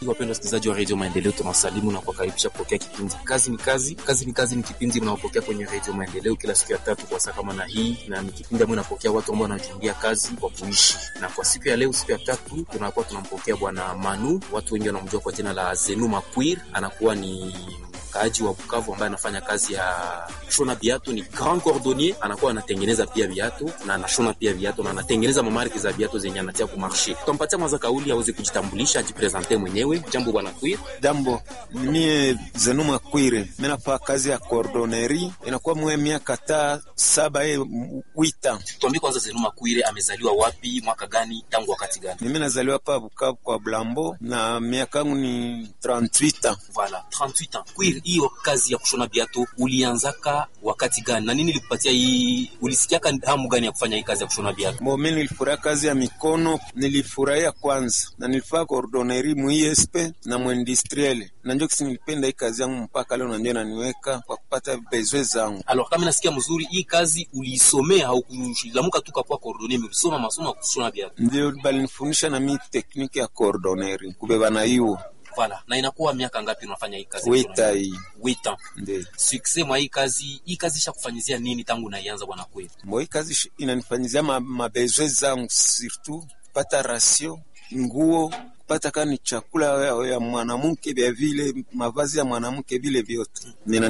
Wapendwa wasikilizaji wa redio Maendeleo, tunawasalimu na kuwakaribisha kupokea kipindi kazi ni kazi. Kazi ni kazi ni kipindi mnaopokea kwenye redio Maendeleo kila siku ya tatu kwa saa kama na hii, na ni kipindi ambayo inapokea watu ambao wanajiundia kazi kwa kuishi. Na kwa siku ya leo, siku ya tatu, tunakuwa tunampokea bwana Manu, watu wengi wanamjua kwa jina la Zenu Makwir, anakuwa ni mkaaji wa Bukavu ambaye anafanya kazi ya kushona viatu, ni grand cordonnier, anakuwa anatengeneza pia viatu na anashona pia viatu na anatengeneza mamarki za viatu zenye anatia ku marché. Tutampatia mwanza kauli aweze kujitambulisha, ajipresente mwenyewe. Jambo bwana Kwir. Jambo, mie Zenuma Kwire, minafaa kazi ya cordonnerie, inakuwa mwe miaka ta saba e wita. Tuambie kwanza, Zenu Makwire amezaliwa wapi, mwaka gani, tangu wakati gani? Mimi nazaliwa pa Bukavu kwa Blambo na miaka yangu ni 38 Voilà, 38 ans. Kwir, hiyo kazi ya kushona viatu ulianzaka wakati gani na nini likupatia hii, ulisikiaka hamu gani ya kufanya hii kazi ya kushona viatu? Bo, mi nilifurahia kazi ya mikono, nilifurahia kwanza na nilifaa cordonnerie mu ISP na mu industriel, na njo kisi nilipenda hii kazi yangu mpaka leo, na ndio naniweka kwa kupata bezwe zangu. Alors kama nasikia mzuri, hii kazi uliisomea au kulamuka tu kwa cordonnier, ulisoma masomo ya kushona viatu? Ndio balinifundisha na mi tekniki ya cordonnerie kubeba na hiyo Voilà, na inakuwa miaka ngapi unafanya hii kazi? ya kushona wita viatu? hii Wait ans. ndio Success mwa hii kazi, hii kazi ishakufanyizia nini tangu unaianza bwana Kwir? Bo, hii kazi shi- inanifanyizia ma, mabezwe zangu surtout kupata rasio nguo kupata kani chakula ya, ya mwanamke vya vile mavazi ya mwanamke vile vyote Nina